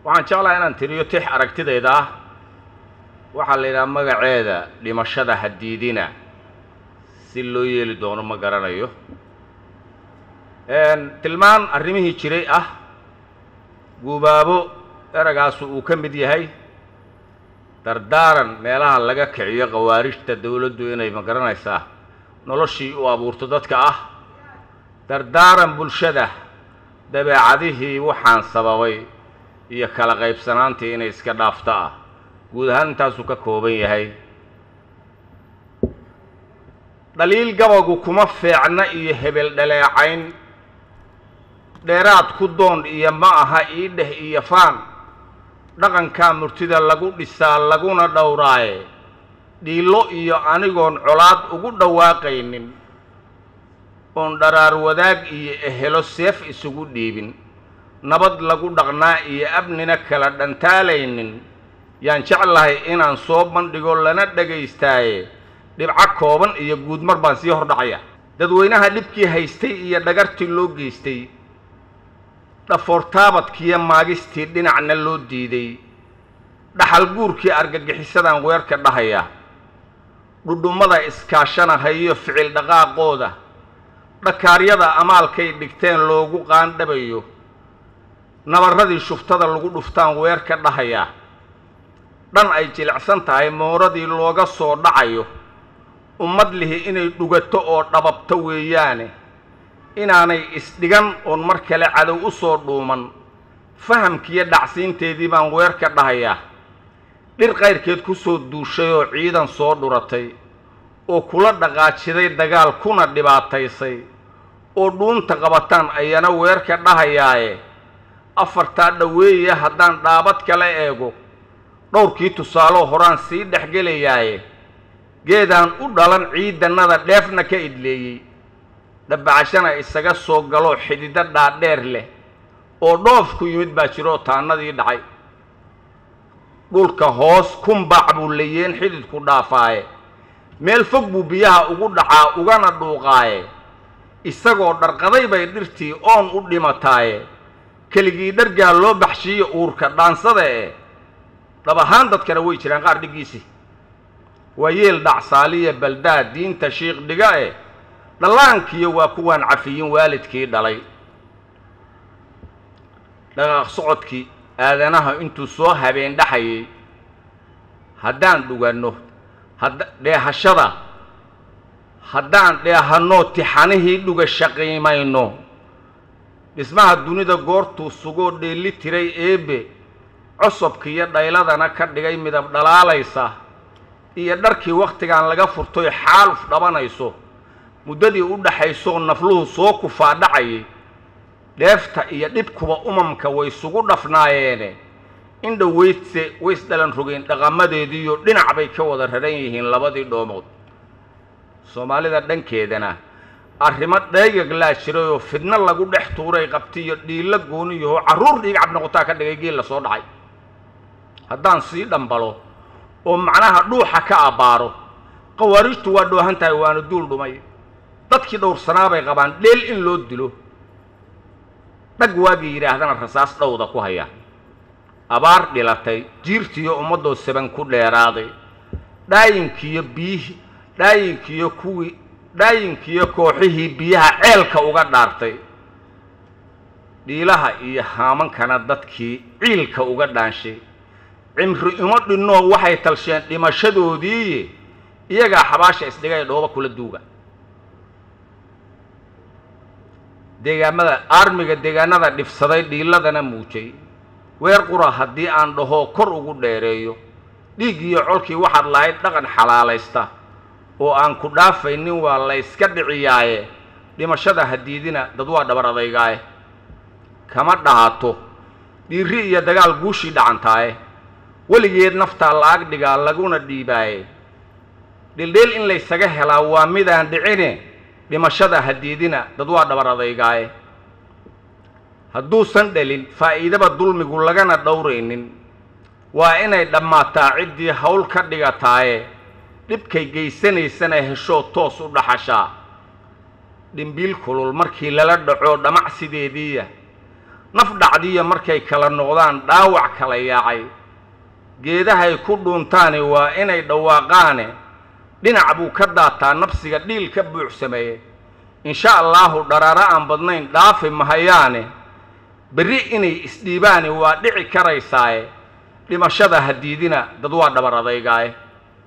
waxaan jeclaha inaan tiriyo tix aragtidayda ah waxaa la yidhaha magaceeda dhimashada hadiidina si loo yeeli doono ma garanayo tilmaan arrimihii jiray ah guubaabo eragaasu uu ka mid yahay dardaaran meelaha laga kiciyo khawaarijta dawladdu inay ma garanaysaa noloshii u abuurto dadka ah dardaaran bulshada dabeecadihii waxaan sababay iyo kala qaybsanaantii inay iska dhaafto ah guud ahaan intaasuu ka kooban yahay dhaliil gabagu kuma feecna iyo hebel dhaleecayn dheeraad ku doon iyo ma aha ii dheh iyo faan dhaqankaa murtida lagu dhisaa laguna dhowraaye dhiillo iyo anigoon colaad ugu dhawaaqaynin oon dharaar wadaag iyo ehelo seef isugu dhiibin nabad lagu dhaqnaa iyo abnina kala dhantaalaynin yaan jeclahay inaan soo bandhigo lana dhagaystaaye dhibco kooban iyo guudmar baan sii hordhacaya dadweynaha dhibkii haystay iyo dhagartii loo geystay dhafoortaabadkiiyo maagistii dhinacna loo diiday dhaxal guurkii argagixisadaan weerka dhahaya dhudhummada iskaashanahayo ficil dhaqaaqooda dhakaaryada amaalkay dhigteen loogu qaandhabayo nabarradii shuftada lagu dhuftaan weerka dhahaya dhan ay jilicsan tahay mooradii looga soo dhacayo ummad lihi inay dhugato oo dhababto weeyaane inaanay isdhigan oon mar kale cadow u soo dhuuman fahamkiiyo dhacsiinteedii baan weerka dhahayaa dhir qayrkeed ku soo duushay oo ciidan soo dhuratay oo kula dhaqaajiday dagaal kuna dhibaataysay oo dhuunta qabataan ayana weerka dhahayaaye afartaa dhoweeya haddaan dhaabad kala eego dhowrkii tusaaloo horaan sii dhexgelayaaye geedaan u dhalan ciidannada dheefna ka idleeyey dhabbacashana isaga soo galoo xididdo dhaadheer leh oo dhoof ku yimid baa jiroo taannadii dhacay dhulka hoos kunbaac buu layeen xididku dhaafaaye meel fog buu biyaha ugu dhacaa ugana dhuuqaaye isagoo dharqaday bay dhirtii oon u dhimataaye keligii dhargaa loo baxshiiyo uurka dhaansada eh dhab ahaan dadkana way jiraan qaar dhiggiisii waa yeel dhacsaaliya baldaad diinta shiikh dhiga eh dhallaankiyo waa kuwaan cafiyin waalidkii dhalay dhaqaaq socodkii aadanaha intuu soo habeen dhaxayay haddaan dhuganno hadda dheehashada haddaan dheehanno tixanihii dhugasha qiimayno dhismaha dunida goortuu sugoo dheelli tiray eebe cosobkiiyo dhayladana ka dhigay midab dhalaalaysa iyo dharkii wakhtigan laga furtoy xaaluf dhabanayso muddadii u dhaxaysoo nafluhu soo kufaa dhacayay dheefta iyo dhibkuba umamka way isugu dhafnaayeene in dhoweydse ways dhalan rogeen dhaqamadeediiyo dhinac bay ka wada raran yihiin labadii dhoomood soomaalida dhankeedana arrimo dheegag laa jirayoo fidno lagu dhex tuuray qabtiyo dhiilla gooniyahoo carruur dhiigcab noqotaa ka dhigay geel la soo dhacay haddaan sii dhambalo oo macnaha dhuuxa ka abbaaro khawaarijtu waa dhoohan tahay waana duul dhumay dadkii dhowrsanaa bay qabaan dheel in loo dilo dhag waagii yidhaahdana rasaas dhowda ku haya abaar dhilatay jiirtiiyo ummaddoo saban ku dheeraaday dhaayinkiiyo biyihii dhaayinkiiyo kuwii dhaayinkiiyo kooxihii biyaha ceelka uga dhaartay dhiilaha iyo haamankana dadkii ciilka uga dhaanshay cimri imo dhinnoo waxay talsheen dhimashadoodiiye iyagaa xabaasha isdhigay dhooba kula duuga deegaamada aarmiga deegaanada dhifsaday dhiiladana muujay weer qura haddii aan dhahoo kor ugu dheereeyo dhiig iyo colkii waxaad lahayd dhaqan xalaalaysta oo aan ku dhaafaynin waa layska dhiciyaaye dhimashada hadiidina dad waa dhabar adaygaaye kama dhahato dhiiri iyo dagaal guushii dhacantaaye weligeed naftaa la-ag dhigaa laguna dhiibaaye dhildheel in laysaga helaa waa midaan dhicine dhimashada hadiidina dad waa dhabar adaygaaye hadduusan dhalin faa'iidaba dulmigu lagana dhowraynin waa inay dhammaataa ciddii hawl ka dhigataaye dhibkay geysanaysana heshoo toos u dhaxashaa dhimbiil kulul markii lala dhaco dhamacsideediiya naf dhacdiya markay kala noqdaan dhaawac kala yaacay geedahay ku dhuuntaani waa inay dhawaaqaane dhinac buu ka daataa nafsiga dhiil ka buuxsameeye insha allaahu dharaaro aan badnayn dhaafi mahayaane berri inay isdhiibaani waa dhici karaysaaye dhimashada hadiidina dad waa dhabar adaygaaye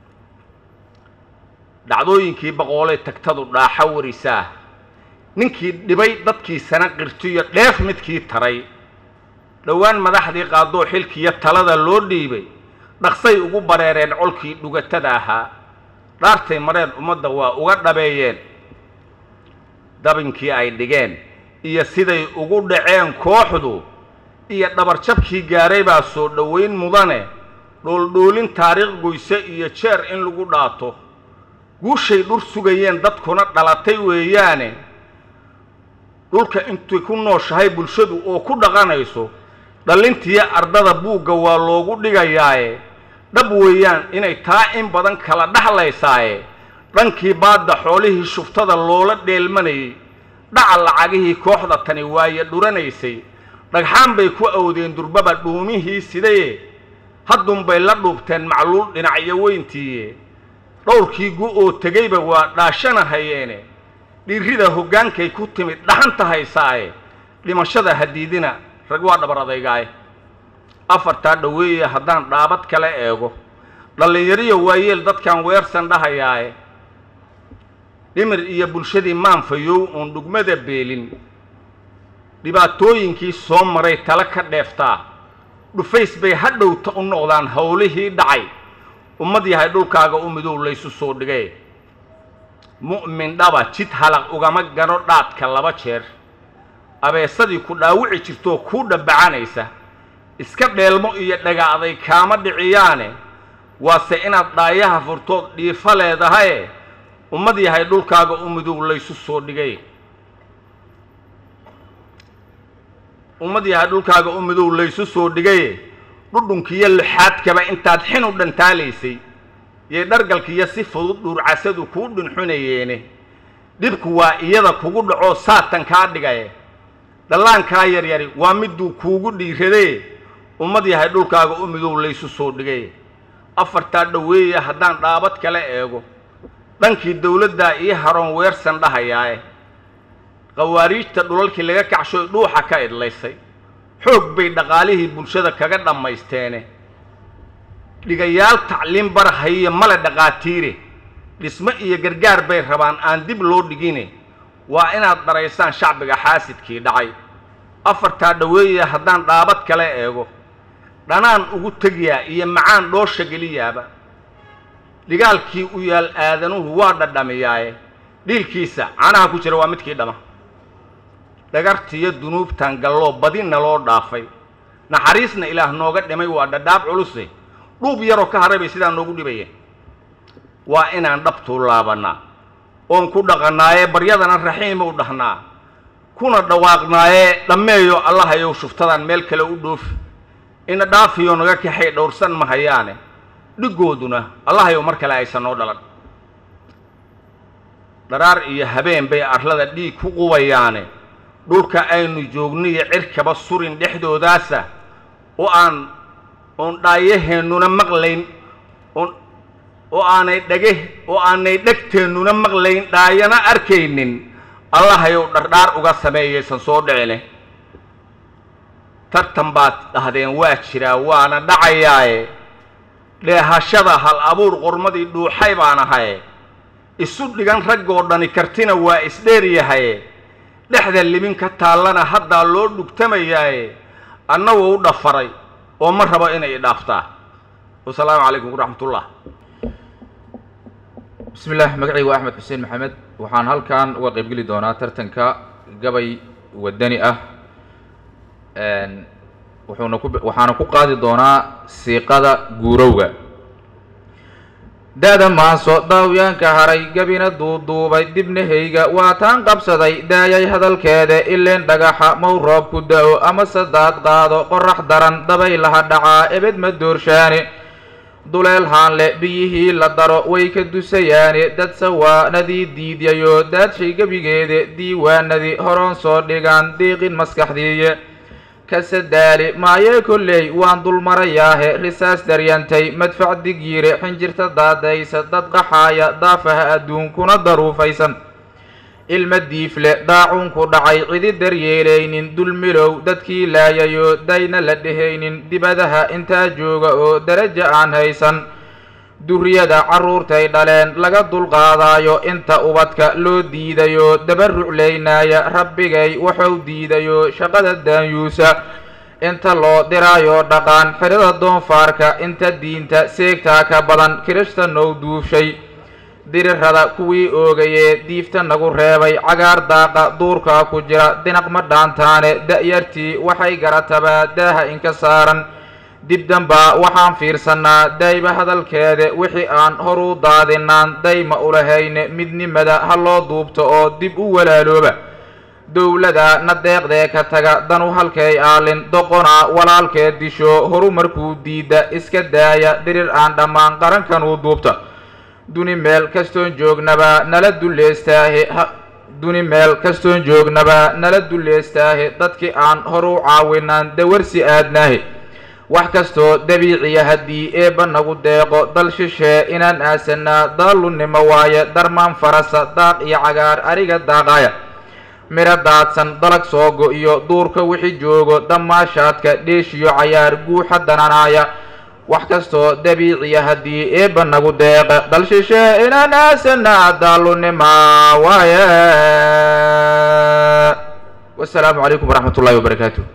dhacdooyinkii boqoolay tagtadu dhaaxa warisaa ninkii dhibay dadkiisana qirtiyo dheef midkii taray dhowaan madaxdii qaadoo xilkiiyo talada loo dhiibay dhaqsay ugu bareereen colkii dhugatada ahaa dhaartay mareen ummadda waa uga dhabeeyeen dabinkii ay dhigeen iyo siday ugu dhaceen kooxdu iyo dhabarjabkii gaaray baa soo dhowayn mudane dhooldhoolin taariikh goyse iyo jeer in lagu dhaato guushay dhur sugayeen dadkuna dhalatay weeyaane dhulka intay ku nooshahay bulshadu oo ku dhaqanayso dhallintiyo ardada buugga waa loogu dhigayaaye dhab weeyaan inay taa in badan kala dhexlaysaaye dhankii baadda xoolihii shuftada loola dheelmanayay dhaca lacagihii kooxda tani waaye dhuranaysay dhagxaan bay ku awdeen durbaba dhuumihii sidaye haddunbay la dhuubteen macluul dhinacyo weyntiiye dhowrkii gu oo tegayba waa dhaashana hayeene dhiirrida hoggaankay ku timid dhaxanta haysaaye dhimashada hadiidina rag waa dhabar adaygaaye afartaa dhoweeye haddaan dhaabad kale eego dhallinyariyo waayeel dadkan weersan dhahayaaye dhimir iyo bulshadii maanfayow uun dhugmada beelin dhibaatooyinkii soo maray tale ka dheeftaa dhufays bay hadhowta u noqdaan howlihii dhacay ummad yahay dhulkaaga u midow laysu soo dhigay mu'min dhaba jid halaq ugama gano dhaadka laba jeer abeesadii ku dhaawici jirtoo kuu dhabbacanaysa iska dheelmo iyo dhaga aday kaama dhiciyaane waase inaad dhaayaha furtood dhiifo leedahaye ummad yahay dhulkaaga u midow laysu soo dhigay ummad yahay dhulkaaga u midow laysu soo dhigaye dhudhunkiyo lixaadkaba intaad xin u dhantaalaysay yay dhargalkiiyo si fudud dhuurcasadu kuu dhunxunayeene dhibku waa iyada kugu dhacoo saatan kaa dhigaye dhallaankaa yaryari waa miduu kuugu dhiiradee ummad yahay dhulkaaga u midow laysu soo dhigay afartaa dhoweeye haddaan dhaabad kale eego dhankii dawladdaa ii haroon weersan dhahayaae khawaariijta dhulalkii laga kacshoy dhuuxa ka idlaysay xoog bay dhaqaalihii bulshada kaga dhammaysteene dhigayaal tacliin barhaye male dhaqaatiire dhismo iyo gargaar bay rabaan aan dib loo dhigine waa inaad dharaysaan shacbiga xaasidkii dhacay afartaa dhoweeye haddaan dhaabad kale eego dhanaan ugu tegiyaa iyo macaan dhoosha geliyaaba dhigaalkii u yaal aadanuhu waa dhadhamiyaaye dhiilkiisa canaha ku jira waa midkii dhama dhagartiyo dunuubtan galloo badinna loo dhaafay naxariisna ilaah nooga dhimay waa dhadhaab culuse dhuub yaroo ka haray bay sidaa noogu dhibayeen waa inaan dhabtuu laabannaa oon ku dhaqannaaye baryadana raxiimow dhahnaa kuna dhawaaqnaaye dhammeeyo allahayow shuftadan meel kale u dhoofi ina dhaafiyo naga kaxay dhowrsan mahayaane dhigooduna allahayow mar kale aysan noo dhalan dharaar iyo habeen bay arlada dhiig ku qubayaane dhulka aynu joogniyo cirkaba surin dhexdoodaasa oo aan oon dhaayaheennuna maqlayn oon oo aanay dhage oo aanay dhegteennuna maqlayn dhaayana arkaynin allahayow dhardhaar uga sameeyaysan soo dhicine tartan baad dhahdeen waa jiraa waana dhacayaaye dheehashada hal abuur qormadii dhuuxay baan ahaye isu dhigan raggoo dhani kartina waa isdheeryahaye dhexda libin ka taallana haddaa loo dhugtamayaaye annagoo u dhafaray oo ma rabo inay idhaaftaa wasalaamu calaykum waraxmatullah bismi illah magacaygu axmed xuseen maxamed waxaan halkan uga qaybgeli doonaa tartanka gabay wadani ah wuxuuna ku waxaana ku qaadi doonaa siiqada guurowga da-da maaso daawyaanka haray gabina duuduubay dibnahayga waa taan qabsaday daayay hadalkeeda ileen dhagaxa mow roob ku da-o ama sadaad qaado qorax daran dabaylaha dhacaa ebed ma doorshaane duleel haanle biyihii la daro way ka dusayaane dad sawaanadii diidyayo daadshay gebigeeda diiwaanadii horoon soo dhigaan diiqin maskaxdiiye kasadaali maayee kolley waan dulmarayaahe risaas daryantay madfac digyiire xinjirta daadaysa dad qaxaaya daafaha adduunkuna daruufaysan ilma diifle daacuunku dhacay cidi daryeelaynin dulmilow dadkii laayayoo dayna la dhehaynin dibadaha intaa jooga oo daraja aan haysan duriyada carruurtay dhaleen laga dulqaadaayo inta ubadka loo diidayoo daba ruclaynaaya rabbigay waxuu diidayoo shaqada daanyuusa inta loo diraayoo dhaqaan xidhada doonfaarka inta diinta seegtaa ka badan kirishtannow duufshay dirirada kuwii oogayee diifta nagu reebay cagaar daaqa duurkaa ku jira dinaq ma dhaantaane da'yartii waxay garatabaa daaha inka saaran dib dambaa waxaan fiirsannaa dayba hadalkeeda wixii aan horuu daadinaan dayma ulahayne midnimada ha loo duubto oo dib u walaalooba dowlada na deeqdee ka taga danu halkay aalin doqonaa walaalkeed disho horu markuu diidda iska daaya dirir aan dhammaan qarankanuu duubta duni meel kastoon joognaba nala dulleestaahe duni meel kastoon joognaba nala dulleestaahe dadkii aan horu caawinaan dawarsi aadnaahe wax kastoo dabiiciya haddii eebba nagu deeqo dal shishee inaan aasannaa daalunnimo waaye darmaan farasa daaq iyo cagaar ariga daaqaaya midho daadsan dalag soogo iyo duurka wixii joogo dhammaashaadka dheeshiyo cayaar guuxa dananaaya wax kastoo dabiiciya haddii eebba nagu deeqa dal shishee inaan aasannaa daalunnima waaye wasalaamu calaykum waraxmat ullahi wabarakaatu